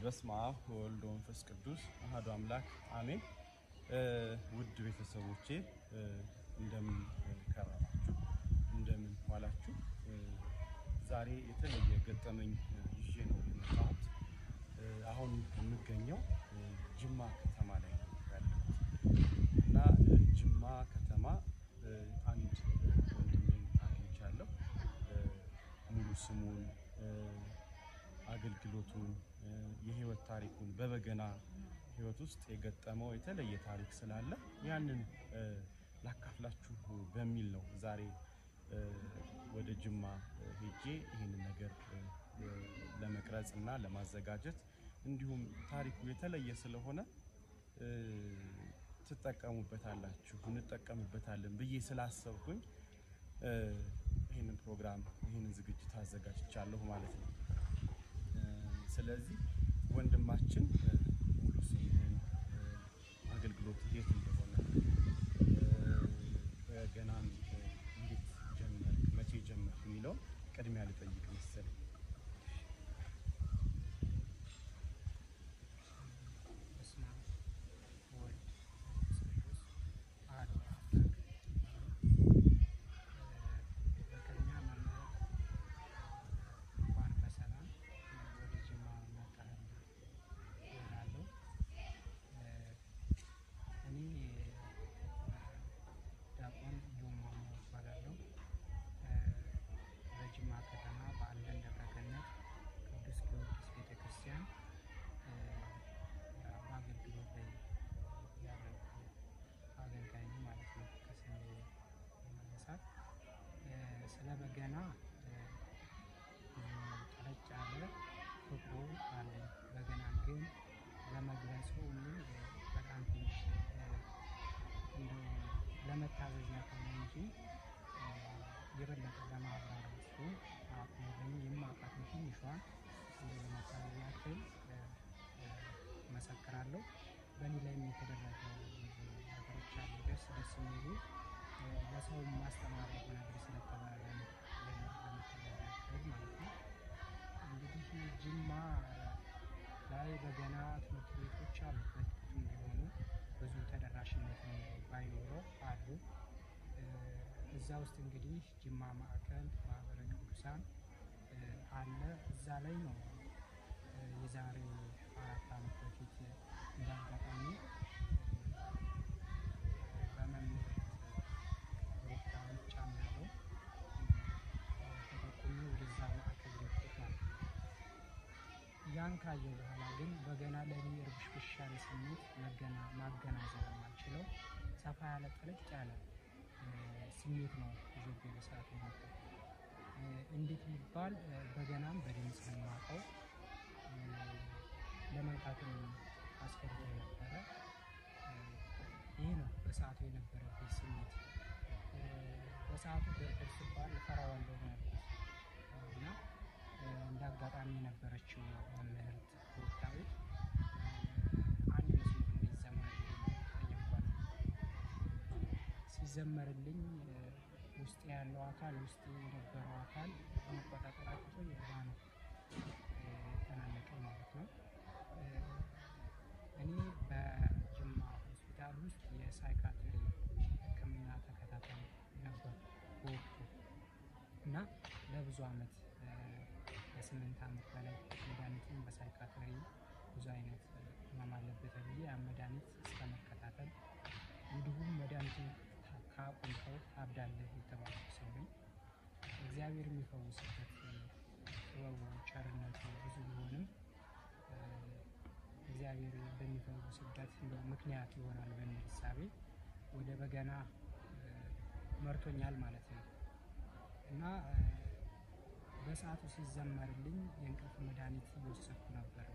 በስመ አብ ወወልድ ወመንፈስ ቅዱስ አሐዱ አምላክ አሜን። ውድ ቤተሰቦቼ እንደምን ከረማችሁ? እንደምን ዋላችሁ? ዛሬ የተለየ ገጠመኝ ይዤ ነው የመጣሁት። አሁን የምገኘው ጅማ ከተማ ላይ ነው ያለሁት እና ጅማ ከተማ አንድ ወንድሜን አግኝቻለሁ። ሙሉ ስሙን አገልግሎቱን የህይወት ታሪኩን በበገና ህይወት ውስጥ የገጠመው የተለየ ታሪክ ስላለ ያንን ላካፍላችሁ በሚል ነው ዛሬ ወደ ጅማ ሄጄ ይህንን ነገር ለመቅረጽ እና ለማዘጋጀት እንዲሁም ታሪኩ የተለየ ስለሆነ ትጠቀሙበታላችሁ እንጠቀምበታለን ብዬ ስላሰብኩኝ ይህንን ፕሮግራም ይህንን ዝግጅት አዘጋጅቻለሁ ማለት ነው። ስለዚህ ወንድማችን ሙሉ ስምህን፣ አገልግሎት የት እንደሆነ፣ በገናን እንዴት ጀመርክ፣ መቼ ጀመርክ የሚለውን ቅድሚያ ልጠይቅ መሰለኝ። ስለ በገና ጠለቅ ያለ ፍቅሩ አለኝ። በገናን ግን ለመግለጹ ምን በጣም ትንሽ እንደው ለመታዘዝ ያክል ነው እንጂ የበለጠ ለማብራራቱ አቅሙ የማውቃትን ትንሿን እንደው ለመታዘዝ ያክል መሰክራለሁ። በእኔ ላይም የተደረገ ነገሮች አሉ ደስ ደስ የሚሉ ለሰው ማስተማር የሆነ ነገር ስለተባለ ለመተዳደር ማለት ነው። እንግዲህ ጅማ ላይ በገና ትምህርት ቤቶች አሉ። በጥቂቱም ቢሆኑ ብዙ ተደራሽነት ባይኖረው አሉ። እዛ ውስጥ እንግዲህ ጅማ ማዕከል ማህበረ ቅዱሳን አለ። እዛ ላይ ነው የዛሬ አራት ዓመት በፊት እንዳጋጣሚ በመምህር ያን ካየሁ በኋላ ግን በገና ለእኔ እርብሽብሽ ያለ ስሜት ማገናዘብ የማልችለው ሰፋ ያለ ጠለቅ ያለ ስሜት ነው ይዞብኝ በሰዓቱ ነበር። እንዴት ቢባል በገናም በድምፅ የማውቀው ለመንካትም አስፈርቶ ነበረ። ይህ ነው በሰዓቱ የነበረብኝ ስሜት። በሰዓቱ ደርደር ሲባል እፈራዋለሁ ነበር እና እንደ አጋጣሚ የነበረችው መምህርት ብሩክታዊት አንድ መዝሙር እንዲዘመርልኝ ጠየኳት። ሲዘመርልኝ ውስጥ ያለው አካል ውስጥ የነበረው አካል መቆጣጠር አቅቶ የባ ነው ተናነቀኝ ማለት ነው። እኔ በጅማ ሆስፒታል ውስጥ የሳይካትሪ ሕክምና ተከታታይ ነበር በወቅቱ እና ለብዙ ዓመት ከስምንት ዓመት በላይ መድኃኒቱን በሳይካትሪ ብዙ አይነት ህመም አለበት ተብዬ ያን መድኃኒት እስከ መከታተል እንዲሁም መድኃኒቱን ካቆምከው ታብዳለህ የተባሉ ሰው ነኝ። እግዚአብሔር የሚፈውስበት ጥበቡ ቸርነቱ ብዙ ቢሆንም እግዚአብሔር በሚፈውስበት ምክንያት ይሆናል በሚል እሳቤ ወደ በገና መርቶኛል ማለት ነው እና በሰዓቱ ሲዘመርልኝ የእንቅልፍ መድኃኒት እየወሰድኩ ነበር።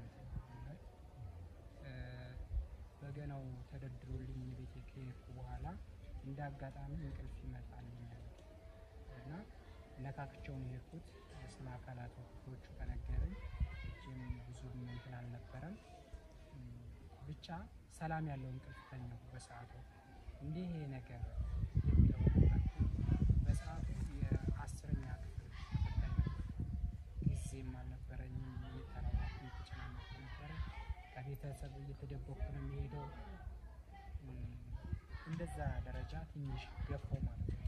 በገናው ተደርድሮልኝ ቤቴ ከሄድኩ በኋላ እንደ አጋጣሚ እንቅልፍ ይመጣልኛል እና ነካክቸው ነው የሄድኩት። ስለ አካላት ክፍሎቹ ከነገረኝ እጅም ብዙ እንትን አልነበረም። ብቻ ሰላም ያለው እንቅልፍ ተኛሁ በሰዓቱ። እንዲህ ይሄ ነገር የሚለው በሰዓቱ የአስረኛ ክፍል ተፈታኝ ነበር። ጊዜም አልነበረኝም። የተራራኩ የተጨናነኩ ነበረ። ከቤተሰብ እየተደበኩ ነው የሚሄደው። እም፣ እንደዛ ደረጃ ትንሽ ገፋው ማለት ነው።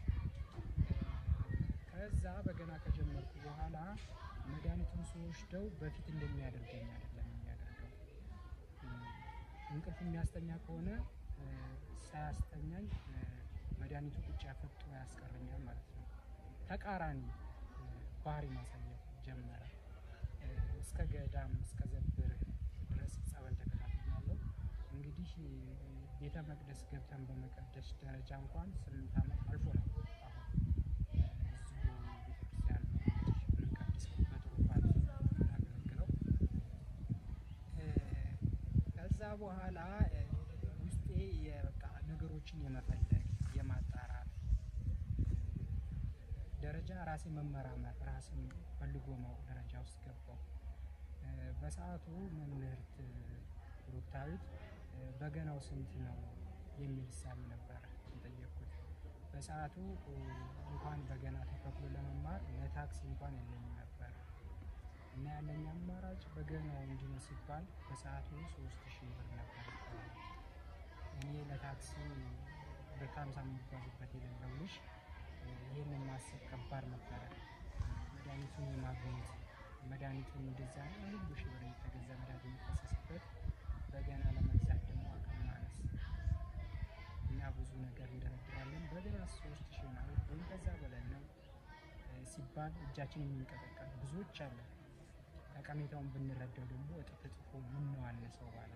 ከዛ በገና ከጀመርኩ በኋላ መድኃኒቱን ስወስደው በፊት እንደሚያደርገኝ አይደለም የሚያደርገው። እም፣ እንቅልፍ የሚያስተኛ ከሆነ እ፣ ሳያስተኛኝ እ፣ መድኃኒቱ ቁጭ ያፈጦ ያስቀረኛል ማለት ነው። ተቃራኒ እ፣ ባህሪ ማሳየት ጀመረ። እ፣ እስከ ገዳም እስከ ዘብር ድረስ ጸበል ተከታትያለሁ። እንግዲህ እ፣ ቤተ መቅደስ ገብተን በመቀደስ ደረጃ እንኳን ስምንት ዓመት አልፎ ነው አሁን እ፣ እዚሁ ቤተክርስቲያን ነው እንግዲህ የምንቀድሰው በትሩፋት የምናገለግለው። እ፣ ከዛ በኋላ እ፣ ውስጤ የበቃ ነገሮችን የመፈለግ የማጣራት እ፣ ደረጃ ራሴ መመራመር ራሴን ፈልጎ ማወቅ ደረጃ ውስጥ ገባው። እ፣ በሰዓቱ መምህርት ብሩክታዊት እ፣ በገናው ስንት ነው የሚል እሳቤ ነበረ የጠየቅኩት። በሰዓቱ እ፣ እንኳን በገና ተከፍሎ ለመማር ለታክሲ እንኳን የለኝም ነበር እና ያለኝ አማራጭ በገናው እንዲህ ነው ሲባል በሰዓቱ ሶስት ሺህ ብር ነበር ይባላል። እኔ ለታክሲ በካምሳ የሚጓዝበት የሌለው ልጅ እ፣ ይህንን ማሰብ ከባድ ነበረ። መድኃኒቱን የማግኘት መድኃኒቱን እንደዛ ሁሉ ሺህ ብር የተገዛ መድኃኒት የሚፈሰስበት በገና ለመግዛት ደግሞ አቅም ማነስ እኛ ብዙ ነገር እንደረድራለን። በገና ሶስት ሺህ ነው ወይም ከዛ በላይ ነው እ፣ ሲባል እጃችን የሚንቀጠቀጥ ብዙዎች አለ። ጠቀሜታውን ብንረዳው ደግሞ እጥፍ እጥፎ ምን ነው አነሰው ባለ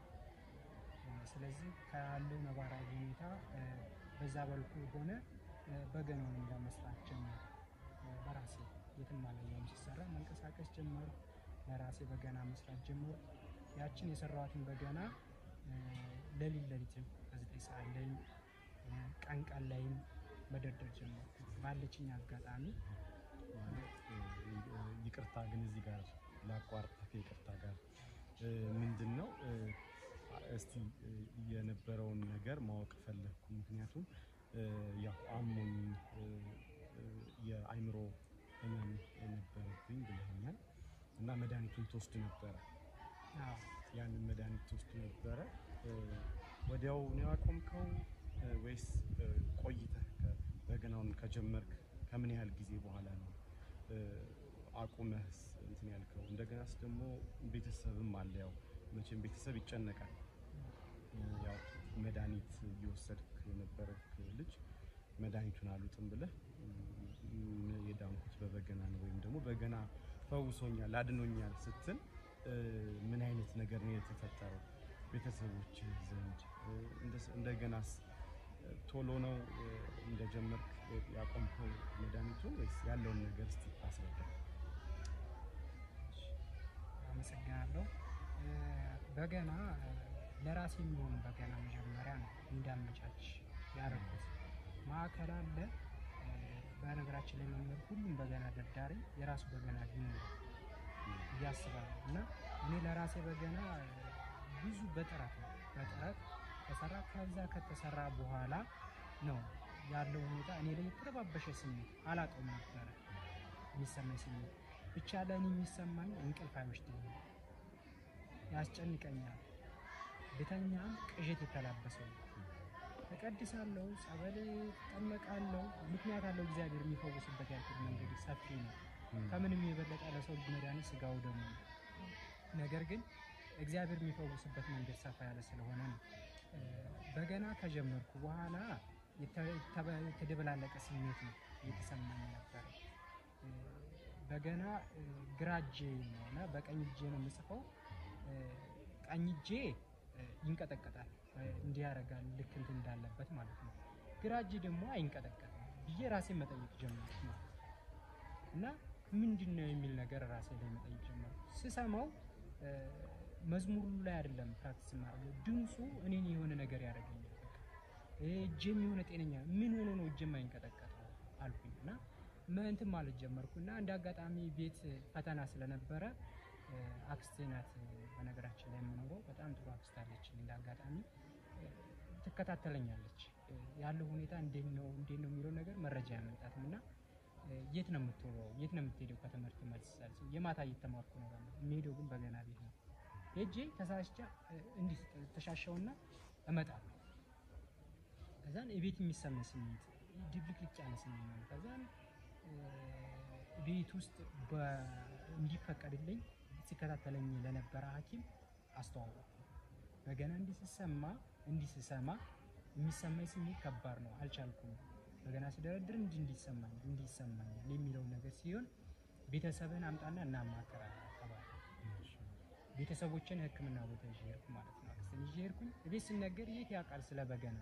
ስለዚህ ካለው ነባራዊ ሁኔታ እ፣ በዛ በልኩ የሆነ እ፣ በገናውን ለመስራት ጀመር። በራሴ የትም አላየሁም ሲሰራ መንቀሳቀስ ጀመር። ለራሴ በገና መስራት ጀመር። ያችን የሰራኋትን በገና እ፣ ሌሊት ሌሊትም በዘጠኝ ሰዓት ላይም እ፣ ቀን ቀን ላይም መደርደር ጀመር ባለችኝ አጋጣሚ ማለት እ፣ ይቅርታ ግን እዚህ ጋር ላቋርጥ ከይቅርታ ጋር እ፣ ምንድን ነው እ፣ እስቲ እ፣ የነበረውን ነገር ማወቅ ፈለግኩ። ምክንያቱም እ፣ ያው አሞኝ እ፣ እ፣ የአይምሮ ህመም ነበረብኝ ብለኛል እና መድኃኒቱን ትወስድ ነበረ። አዎ፣ ያንን መድኃኒት ትወስድ ነበረ። እ፣ ወዲያው ነው ያቆምከው እ፣ ወይስ እ፣ ቆይተህ ከ- በገናውን ከጀመርክ ከምን ያህል ጊዜ በኋላ ነው እ፣ አቁመህስ እንትን ያልከው? እንደገናስ ደግሞ ቤተሰብም አለ። ያው መቼም ቤተሰብ ይጨነቃል። እ፣ ያው መድኃኒት እየወሰድክ የነበረክ ልጅ መድኃኒቱን አሉጥም ብለህ እ፣ የዳንኩት በበገና ነው ወይም ደግሞ በገና ፈውሶኛል አድኖኛል ስትል እ፣ ምን አይነት ነገር ነው የተፈጠረው ቤተሰቦች ዘንድ? እ፣ እንደስ- እንደገናስ እ፣ ቶሎ ነው እ፣ እንደጀመርክ ያቆምከው መድኃኒቱን ወይስ ያለውን ነገር እስቲ አስረዳ። አመሰግናለሁ። እ፣ በገና እ፣ ለራሴ የሚሆን በገና መጀመሪያ ነው እንዳመቻች ያደረኩት። ማዕከል አለ። እ፣ በነገራችን ላይ መምህር ሁሉም በገና ደርዳሪ የራሱ በገና ቢኖር ብዬ አስባለሁ እና እኔ ለራሴ በገና እ፣ ብዙ በጥረት ነው በጥረት ተሰራ። ከዛ ከተሰራ በኋላ ነው ያለው ሁኔታ እኔ ላይ የተረባበሸ ስሜት አላውቀውም ነበረ የሚሰማኝ ስሜት ብቻ ለእኔ የሚሰማኝ እንቅልፍ አይወስደኝም፣ ያስጨንቀኛል። ብተኛም ቅዠት የተላበሰው እቀድሳለሁ፣ ጸበል እጠመቃለሁ። ምክንያት አለው እግዚአብሔር የሚፈውስበት ያልኩት መንገድ ሰፊ ነው። ከምንም የበለጠ ለሰው ልጅ መድኃኒት ስጋው ደግሞ ነው። ነገር ግን እግዚአብሔር የሚፈውስበት መንገድ ሰፋ ያለ ስለሆነ ነው። እ፣ በገና ከጀመርኩ በኋላ የተ- የተበ- የተደበላለቀ ስሜት ነው እየተሰማኝ ነበር። እ፣ በገና እ፣ ግራ እጄ ነው እና በቀኝ እጄ ነው የምጽፈው። እ፣ ቀኝ እጄ እ፣ ይንቀጠቀጣል እ፣ እንዲህ ያደርጋል ልክ እንትን እንዳለበት ማለት ነው። ግራ እጄ ደግሞ አይንቀጠቀጥም ብዬ ራሴን መጠየቅ ጀመርኩ ማለት ነው። እና ምንድን ነው የሚል ነገር ራሴ ላይ መጠየቅ ጀመርኩ። ስሰማው እ፣ መዝሙሩ ላይ አይደለም ፕራክቲስ ማድረግ ድምፁ እኔን የሆነ ነገር ያደርገኛል። በቃ እ፣ እጄም የሆነ ጤነኛ ምን ሆኖ ነው እጄም አይንቀጠቀጠው አልኩኝ እና ምን እንትን ማለት ጀመርኩ እና እንደ አጋጣሚ ቤት ፈተና ስለነበረ እ፣ አክስቴ ናት እ፣ በነገራችን ላይ የምኖረው በጣም ጥሩ አክስት አለች። እንደ አጋጣሚ እ፣ ትከታተለኛለች እ፣ ያለው ሁኔታ እንዴት ነው እንዴት ነው የሚለው ነገር መረጃ ያመጣትም እና እ፣ የት ነው የምትውለው የት ነው የምትሄደው ከትምህርት መልስ ሳልስ የማታ እየተማርኩ ነው ባለው የሚሄደው ግን በገና ቤት ነው ሄጄ ተሳስቼ እ፣ እንዲህ ተሻሸውና እመጣለሁ። ከዛን የቤት የሚሰማኝ ስሜት ድብልቅልቅ ያለ ስሜት ነው። ከዛን እ፣ ቤት ውስጥ በ- እንዲፈቀድልኝ ሲከታተለኝ ለነበረ ሐኪም አስተዋወቁ። በገና እንዲህ ስሰማ እንዲህ ስሰማ የሚሰማኝ ስሜት ከባድ ነው፣ አልቻልኩም። በገና ስደረድር እንዲህ እንዲሰማኝ እንዲህ ይሰማኛል የሚለውን ነገር ሲሆን ቤተሰብህን አምጣና እናማከራለን ተባለ። ቤተሰቦችን ሕክምና ቦታ ይዤ ሄድኩ ማለት ነው። አክስቴን ይዤ ሄድኩኝ። ቤት ስነገር የት ያውቃል ስለ በገና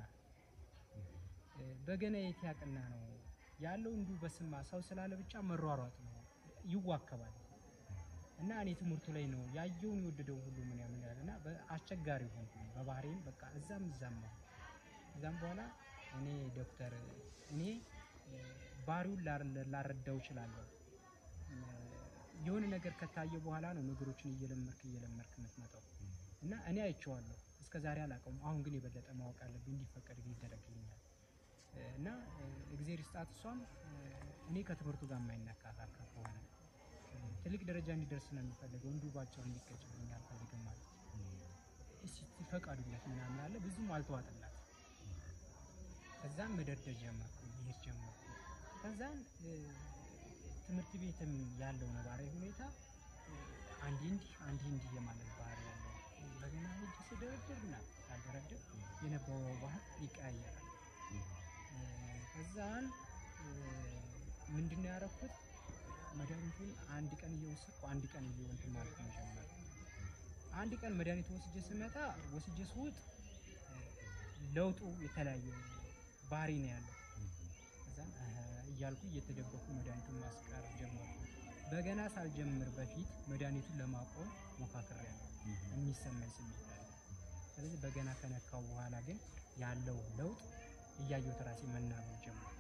እ፣ በገና የት ያውቅና ነው ያለው እንዲሁ በስማ ሰው ስላለ ብቻ መሯሯጥ ነው ይዋከባል። እና እኔ ትምህርቱ ላይ ነው ያየውን የወደደውን ሁሉ ምን ያምን ያለ እና አስቸጋሪ ሆንኩ በባህሪም በቃ እዛም እዛም ነው። ከዛም በኋላ እኔ ዶክተር እኔ እ፣ ባህሪውን ላር- ላረዳው እችላለሁ እ፣ የሆነ ነገር ከታየ በኋላ ነው ነገሮችን እየለመርክ እየለመርክ የምትመጣው እና እኔ አይቼዋለሁ እስከ ዛሬ አላውቀውም። አሁን ግን የበለጠ ማወቅ አለብኝ እንዲፈቀድ ይደረግልኛል እ፣ እና እ፣ እግዜር ይስጣት እሷም እ፣ እኔ ከትምህርቱ ጋር የማይነካካል ከሆነ እ፣ ትልቅ ደረጃ እንዲደርስ ነው የሚፈልገው እንዲሁ ባቸው እንዲቀጭልኝ አልፈልግም ማለት ነው። እስቲ ፈቃዱለት ምናምን አለ ብዙም አልተዋጠላት። ከዛም መደርደር ጀመርኩ ይሄድ ጀመርኩ። ከዛን እ፣ ትምህርት ቤትም ያለው ነባራዊ ሁኔታ እ፣ አንዴ እንዲህ አንዴ እንዲህ የማለት ባህሪ ያለው በገና ሄጄ ስደረድር ና ሳልደረድር የነበረው ባህል ይቀያየራል። እ፣ ከዛን እ፣ ምንድነው ያደረኩት መድኃኒቱን አንድ ቀን እየወሰድኩ አንድ ቀን እየወንትን ማለት ነው ጀመርኩ። አንድ ቀን መድኃኒቱ ወስጄ ስመጣ ወስጄ ስውጥ እ፣ ለውጡ የተለያየ ባህሪ ነው ያለው። ከዛን አሀ እያልኩ እየተደበኩ መድኃኒቱን ማስቀር ጀመርኩ። በገና ሳልጀምር በፊት መድኃኒቱን ለማቆም ሞካክሬያለሁ። የሚሰማኝ ስሜት አለ። ስለዚህ በገና ከነካው በኋላ ግን ያለው ለውጥ እያየሁት ራሴ መናበብ ጀመርኩ።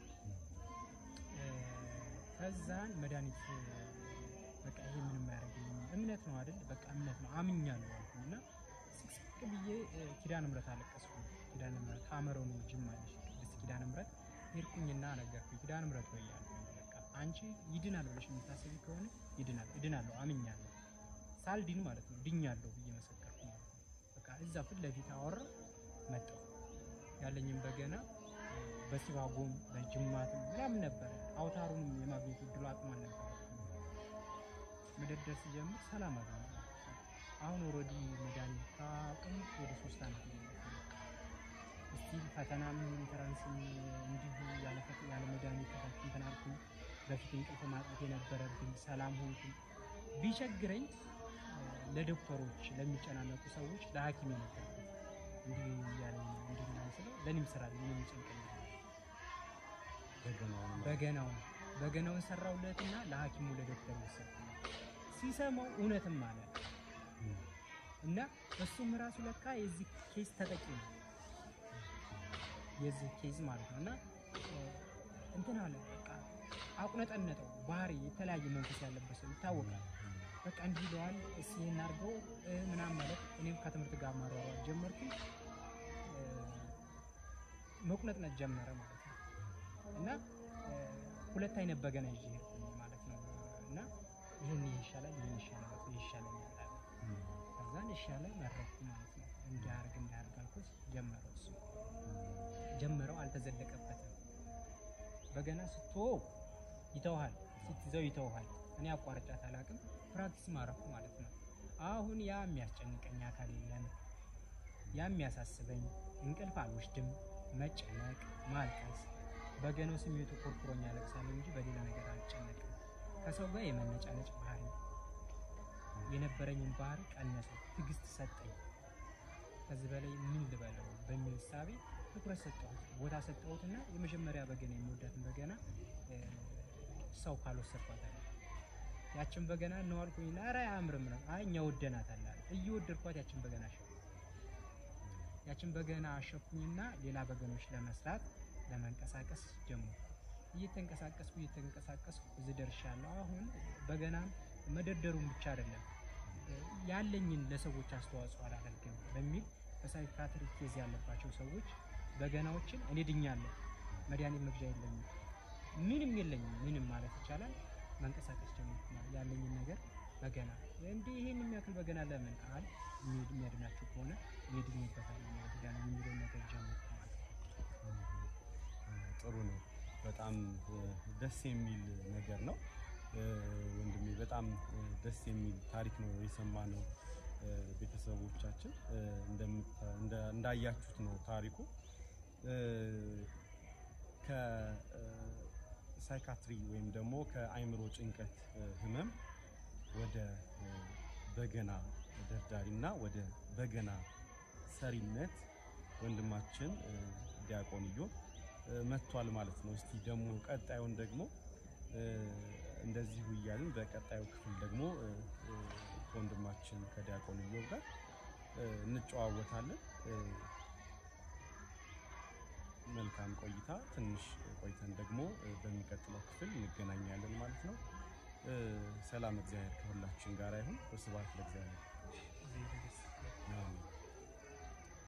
እ፣ ከዛን መድኃኒት እ፣ በቃ ይሄ ምንም አያደርግልኝም እምነት ነው አይደል? በቃ እምነት ነው አምኛለሁ አልኩኝ እና ስቅስቅ ብዬ እ፣ ኪዳነ ምሕረት አለቀስኩ። ኪዳነ ምሕረት ካመረው ነው ጅማ አለች ቅድስት ኪዳነ ምሕረት ሄድኩኝና ነገርኩኝ። ኪዳነ ምሕረት ወይ ያልኩኝ በቃ አንቺ ይድናል ብለሽ የምታስቢ ከሆነ ይድናል፣ እድናለሁ፣ አምኛለሁ ሳልድን ማለት ነው ድኛለሁ ብዬ መሰከርኩ ማለት ነው። በቃ እዛ ፊት ለፊት አወራሁ መጣሁ ያለኝም በገና በሲባጎም በጅማትም ምናምን ነበረ። አውታሩንም የማግኘት እድሉ አቅሙ አልነበረም። መደርደር ሲጀምር ሰላም አገኘ። አሁን ኦልሬዲ መድኃኒት ካቅም ወደ ሶስት ዓመት ስቲል ፈተናም ኢንተራንስም እንዲሁ ያለ ፈት- ያለ መድኃኒት ተታችን እንትን አልኩኝ። በፊት እንቅልፍ ማጣት የነበረብኝ ሰላም ሆንኩኝ። ቢቸግረኝ እ፣ ለዶክተሮች ለሚጨናነቁ ሰዎች ለሐኪም የነበርኩት እንዲህ እያለኝ ነው እንዲህ ምናምን ስለው ለእኔም ስራ ምን ይጨንቀኛል በገናውን በገናውን በገናውን ሰራውለትና ለሐኪሙ ለዶክተር ወሰድኩ። ሲሰማው እውነትም አለ እና እሱም ራሱ ለካ የዚህ ኬዝ ተጠቂ ነው የዚህ ኬዝ ማለት ነው። እና እ፣ እንትን አለ በቃ አቁነጠነጠው። ባህሪ የተለያየ መንፈስ ያለበት ሰው ይታወቃል። በቃ እንዲህ ይለዋል፣ እስኪ ይሄን አድርገው እ፣ ምናምን ማለት እኔም ከትምህርት ጋር ማሯሯጥ ጀመርኩኝ። እ፣ መቁነጥነጥ ጀመረ ማለት ነው። እና እ፣ ሁለት አይነት በገና ይዤ ሄድኩኝ ማለት ነው። እና ይህን ይህ ይሻላል፣ ይህን ይሻላል፣ ይህ ይሻለኛል አለ። ከዛን ይሻለ መረጥኩ ማለት ነው። እንዲያርግ እንዲያርግ አልኩት። ጀመረው እሱ ጀመረው፣ አልተዘለቀበትም። በገና ስትወው ይተውሃል፣ ስትይዘው ይተውሃል። እኔ አቋርጫት አላውቅም። ፕራክቲስ ማረኩ ማለት ነው። አሁን ያ የሚያስጨንቀኝ አካል የለም፣ ያ የሚያሳስበኝ እንቅልፍ አልወስድም፣ መጨነቅ፣ ማልቀስ በገናው ስሜቱ ኮርኩሮኝ ያለቅሳለሁ እንጂ በሌላ ነገር አልጨነቅም። ከሰው ጋር የመነጫነጭ ባህሪ የነበረኝን ባህሪ ቀነሰ፣ ትዕግስት ሰጠኝ። ከዚህ በላይ ምን ልበለው በሚል እሳቤ ትኩረት ሰጠሁት፣ ቦታ ሰጠሁትና የመጀመሪያ በገና የምወዳትን በገና እ፣ ሰው ካልወሰድኳት አለ። ያችን በገና እነዋልኩኝና ኧረ አያምርም ነው አይ እኛ ወደናታል አለ። እየወደድኳት ያችን በገና አሸኩ። ያችን በገና አሸኩኝና ሌላ በገኖች ለመስራት ለመንቀሳቀስ ጀመርኩ። እየተንቀሳቀስኩ እየተንቀሳቀስኩ እዚህ ደርሻለሁ። አሁን በገና መደርደሩን ብቻ አይደለም ያለኝን ለሰዎች አስተዋጽኦ አላደርግም በሚል በሳይካትሪ ኬዝ ያለባቸው ሰዎች በገናዎችን እኔ ድኛለሁ፣ መድኃኒት መግዣ የለኝም፣ ምንም የለኝም፣ ምንም ማለት ይቻላል መንቀሳቀስ ጀመርኩ። ማለት ያለኝን ነገር በገና እንዲህ ይህን የሚያክል በገና ለምን አል የሚያድናችሁ ከሆነ የድኝበታል የሚያድጋል የሚለውን ነገር ጀምሩ ማለት ነው። ጥሩ ነው። በጣም ደስ የሚል ነገር ነው ወንድሜ። በጣም ደስ የሚል ታሪክ ነው የሰማነው። ቤተሰቦቻችን እንዳያችሁት ነው ታሪኩ። ከሳይካትሪ ወይም ደግሞ ከአይምሮ ጭንቀት ህመም ወደ በገና ደርዳሪና ወደ በገና ሰሪነት ወንድማችን ዲያቆን ኢዮብ መጥቷል ማለት ነው። እስቲ ደግሞ ቀጣዩን ደግሞ እንደዚሁ እያልን በቀጣዩ ክፍል ደግሞ ከወንድማችን ከዲያቆን ኢዮብ ጋር እንጨዋወታለን። መልካም ቆይታ። ትንሽ ቆይተን ደግሞ በሚቀጥለው ክፍል እንገናኛለን ማለት ነው። ሰላም እግዚአብሔር ከሁላችን ጋር ይሁን። ስብሐት ለእግዚአብሔር።